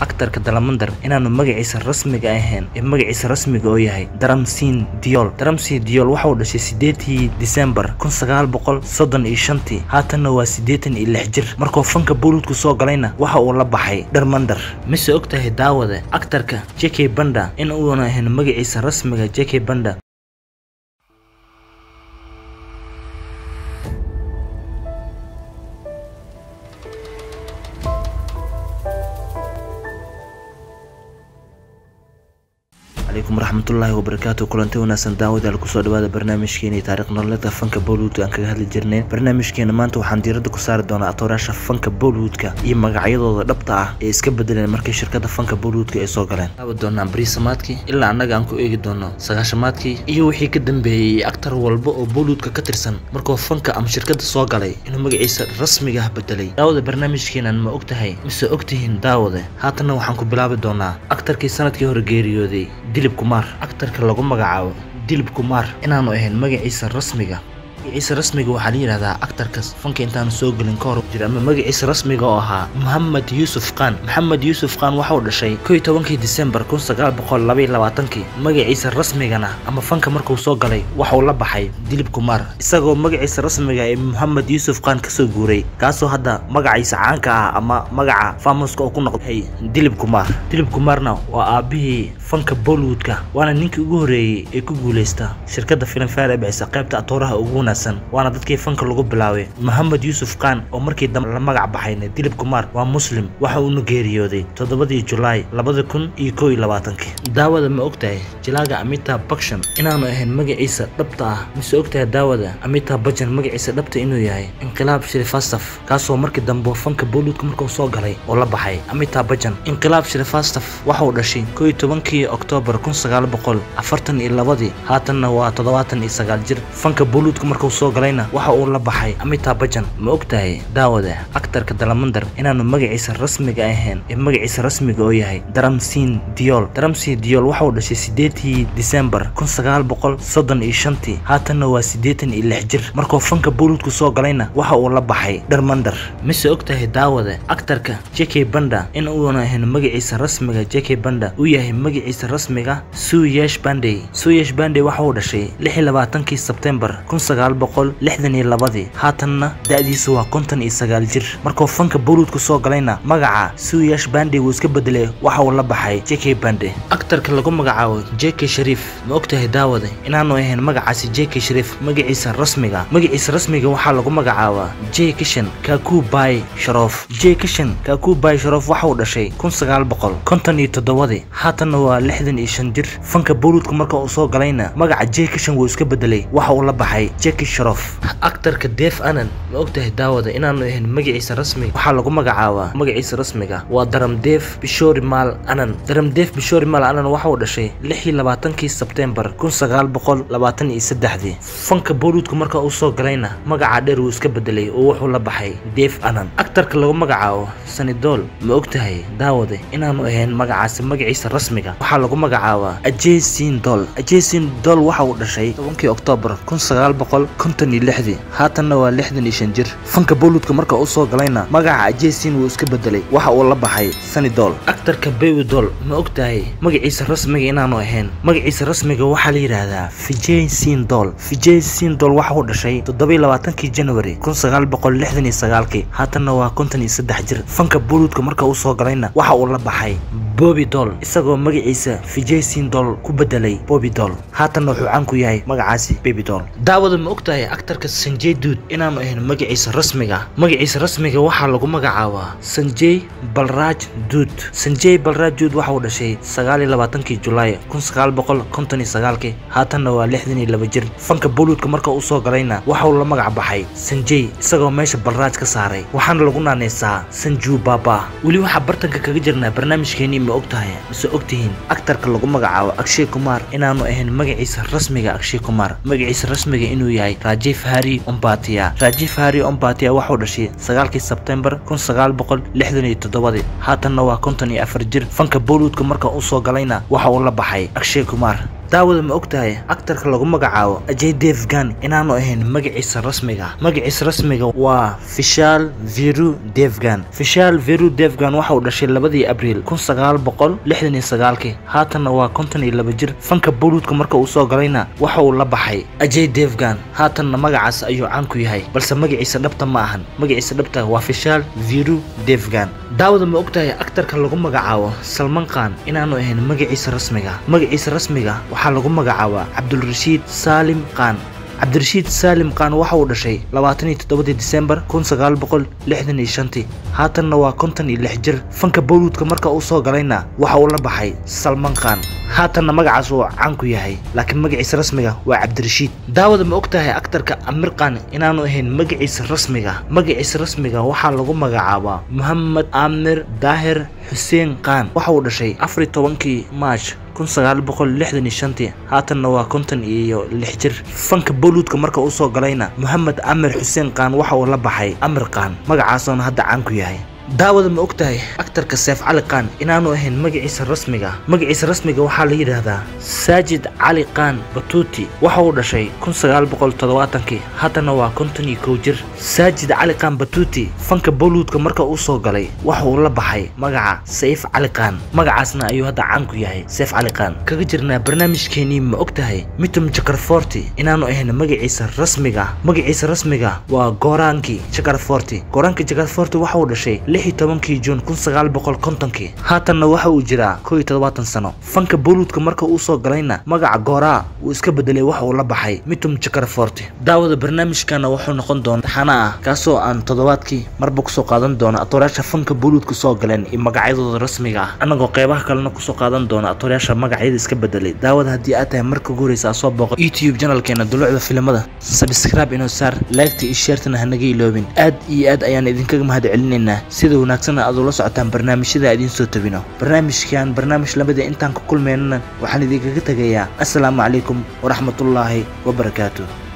aktarka dalamandar inaanu magaciisa rasmiga ahayn ee magaciisa rasmiga oo yahay daramsin diol daramsin diol waxa uu dhashay sideetii disembar kun sagaal boqol soddon iyo shantii haatanna waa siddeetan iyo lix jir markuu fanka bollywoodku soo galayna waxa uu la baxay dharmandar mise og tahay daawade aktarka jk banda in uuna ahayn magaciisa rasmiga jk banda calaykum waraxmatullaahi wabarakaatu kulanti wanaagsan daawadaal kusoo dhawaada barnaamijkeeni taariikh nololeedka fanka bollywoodka aan kaga hadli jirnay barnaamijkeena maanta waxaan diiradda ku saari doonaa atooraasha fanka bollywoodka iyo magacyadooda dhabta ah ee iska bedeleen markii shirkada fanka bollywoodka ay soo galeen laabi doonaa bariisamaadkii ilaa annaga aan ku eegi doono sagaashamaadkii iyo wixii ka dambeeyey aktar walba oo bollywoodka ka tirsan markuu fanka ama shirkada soo galay inuu magaciisa rasmiga ah bedelay daawada barnaamijkeenan ma og tahay mise ogtihiin daawade haatanna waxaan ku bilaabi doonaa aktarkii sanadkii hore geeriyooday dilib kumaar aktarka lagu magacaabo dilib kumaar inaanu ahayn magaciisa rasmiga magaciisa rasmiga waxaa la yidhahdaa aktarkas fanka intaanu soo gelin ka hor jira ama magaciisa rasmiga oo ahaa mohamed yuusuf khan maxamed yuusuf khan waxauu dhashay kow iyo tobankii disembar kun sagaal boqol labaiyo labaatankii magaciisa rasmigana ama fanka markuu soo galay waxauu la baxay dilib kumaar isagoo magaciisa rasmiga ee mohamed yuusuf khan kasoo guuray kaasoo hadda magaciisa caanka ah ama magaca famuska oo ku noqday dilib kumaar dilib kumaarna waa aabihii fanka bollywoodka waana ninkii ugu horreeyey ee ku guuleysta shirkadda filimfare ee bixisa qaybta atooraha ugu wanaagsan waana dadkii fanka lagu bilaabay mohamed yuusuf khan oo markii dambe la magac baxayna dilib kumaar waa muslim waxa uuna geeriyooday toddobadii julaay labada kun iyo kow iyo labaatankii daawada ma ogtahay jilaaga amita bakshan inaanu ahayn magaciisa dhabta ah mise ogtahay daawada amita bajan magaciisa dhabta inuu yahay inqilaab shirifastaf kaasoo markii dambe fanka bollywoodka markuu soo galay oo la baxay amita bajan inqilaab shirifastaf waxauu dhashay kow iyo tobankii oktoobar kun sagaal boqol afartan iyo labadii haatanna waa toddobaatan iyo sagaal jir fanka bollywoodka markuu soo galayna waxa uu la baxay amita bajan ma og tahay daawada aktarka dalamandar inaanu magaciisa rasmiga ahayn ee magaciisa rasmiga oo yahay daramsin diol daramsin diol waxa uu dhashay sideetii disembar kun sagaal boqol soddon iyo shantii haatanna waa siddeetan iyo lix jir markuu fanka bollywoodku soo galayna waxa uu la baxay dharmandar mise og tahay daawada aktarka jk banda in uuna ahayn magaciisa rasmiga jk banda uu yahay magaciisa rasmiga suyesh bandey suyesh bandey waxa uu dhashay lix iyo labaatankii sebtembar kun sagaal boqol lixdan iyo labadii haatanna da-diisa waa konton iyo sagaal jir markuu fanka bollywoodku soo galayna magaca suyesh bandey wuu iska bedelay waxa uu la baxay jk bande aktarka lagu magacaabo jk shariif ma og tahay daawada inaanu ahayn magacaasi jk shariif magaciisa rasmiga magaciisa rasmiga waxaa lagu magacaabaa j kishan kaku bay sharof j kishan kaku bay sharof waxa uu dhashay kun sagaal boqol konton iyo toddobadii haatanna waa lixdan iyo shan jir fanka bollywoodka marka uu soo galayna magaca j kishan wuu iska bedelay waxa uu la baxay jeki sharof aktarka def anan ma og tahay daawada inaanu ahayn magaciisa rasmiga waxaa lagu magacaabaa magaciisa rasmiga waa daramdef bishori maal anan daramdef bishori maal anan waxa uu dhashay lix iyo labaatankii sebtembar kun sagaal boqol labaatan iyo saddexdii fanka bollywoodka marka uu soo galayna magaca dheer wuu iska bedelay oo wuxuu la baxay def anan aktarka lagu magacaabo sanidol ma og tahay daawada inaanu ahayn magacaasi magaciisa rasmiga waxaa lagu magacaabaa ajesin dol ajesin dol waxa uu dhashay tobankii oktoobar kun sagaal boqol konton iyo lixdii haatanna waa lixdan iyo shan jir fanka bollywoodka marka uu soo galayna magaca ajesin wuu iska bedelay waxa uu la baxay sanidol aktarka bewidol ma og tahay magaciisa rasmiga inaanu ahayn magaciisa rasmiga waxaa la yidhaahdaa vijay sin dol vijay sin dol waxa uu dhashay toddobiyo labaatankii january kun sagaal boqol lixdan iyo sagaalkii haatanna waa konton iyo saddex jir fanka bollywoodka marka uu soo galayna waxa uu la baxay bobi dol isagoo magaciisa vijay sin dol ku bedelay bobi dol haatanna wuxuu caan ku yahay magacaasi baby dol daawada ma og tahay aktarka sanjay duud inaanu ahayn magaciisa rasmiga magaciisa rasmiga waxaa lagu magacaabaa sanjay balraaj duud sanjay balraaj duud waxa uu dhashay sagaal iyo labaatankii julaay kun sagaal boqol konton iyo sagaalkii haatanna waa lixdan iyo laba jir fanka bollywoodka marka uu soo galayna waxa uu la magac baxay sanjay isagoo meesha balraaj ka saaray waxaana lagu naaneysaa sanju baba weli waxaa bartanka kaga jirnaa barnaamijkeenii ma og tahay mise ogtihiin aktarka lagu magacaabo akshay kumar inaanu ahayn magaciisa rasmiga akshay kumar magaciisa rasmiga inuu yahay rajiif hari ombatia rajiif hari ombatia waxuu dhashay sagaalkii sebtembar kun sagaal boqol lixdan iyo toddobadii haatanna waa konton iyo afar jir fanka bollywoodka marka uu soo galayna waxa uu la baxay akshay kumar daawada ma ogtahay aktarka lagu magacaabo ajay devgan inaanu ahayn magaciisa rasmiga magaciisa rasmiga waa fishal viru devgan fishal viru devgan waxa uu dhashay labadii abriil kun sagaal boqol lixdan iyo sagaalkii haatanna waa konton iyo laba jir fanka boluudka marka uu soo galayna waxa uu la baxay ajay devgan haatanna magacaas ayuu caan ku yahay balse magaciisa dhabta ma ahan magaciisa dhabta waa fishal viru devgan daawada ma ogtahay aktarka lagu magacaabo salman khan inaanu ahayn magaciisa rasmiga magaciisa rasmiga waxaa lagu magacaabaa cabdulrashiid saalim khan cabdirashiid saalim khan waxa uu dhashay labaataniyo toddobadii disembar kun sagaal boqol lixdan iyo shantii haatanna waa konton iyo lix jir fanka boluudka marka uu soo galayna waxa uu la baxay salman khan haatanna magacaas uu caan ku yahay laakiin magaciisa rasmiga waa cabdirashiid daawada ma ogtahay aktarka amir khan inaanu ahayn magaciisa rasmiga magaciisa rasmiga waxaa lagu magacaabaa mohamed amir daahir xuseen khan waxa uu dhashay afariyo tobankii maarch kun sagaal boqol lixdan iyo shantii haatanna waa konton iyo lix jir fanka boluudka marka uu soo galayna mohamed amir xuseen khan waxa uu la baxay amir khan magacaasoona hadda caan ku yahay daawada ma ogtahay aktarka seef cali khan inaanu ahayn magaciisa rasmiga magaciisa rasmiga waxaa la yidhaahdaa saajid cali khan batuuti waxa uu dhashay kun sagaal boqol toddobaatankii haddana waa konton iyo kow jir saajid cali khan batuuti fanka boluudka marka uu soo galay waxa uu la baxay magaca sayf cali khan magacaasna ayuu hadda caan ku yahay seef cali khan kaga jirnaa barnaamijkeenii ma ogtahay mitum jakarforti inaanu ahayn magaciisa rasmiga magaciisa rasmiga waa goraanki jakarforti goraanki jakarforti waxa uu dhashay lix iyo tobankii juun kun sagaal boqol kontonkii haatanna waxa uu jiraa kow iyo toddobaatan sano fanka boluudka marka uu soo galayna magaca gooraa uu iska bedelay waxa uu la baxay mitum jakarforti daawada barnaamijkana wuxuu noqon doona taxana ah kaasoo aan toddobaadkii marba kusoo qaadan doono atoorayaasha fanka boluudka soo galeen iyo magacyadooda rasmiga ah annagoo qeybaha kalena kusoo qaadan doona atoorayaasha magacyada iska bedelay daawada haddii aad tahay marka ugu horeysa aa soo booqo youtube janalkeena dulucda filimada sabscribe inoo saar laagta iyo sheertana hanaga iloobin aad iyo aad ayaan idinkaga mahad celinaynaa sida wanaagsan aad ula socotaan barnaamijyada idiin soo tabino barnaamijkan barnaamij lamida intaan ka kulmaynana waxaan idinkaga tegayaa assalaamu calaykum waraxmatullaahi wabarakaatu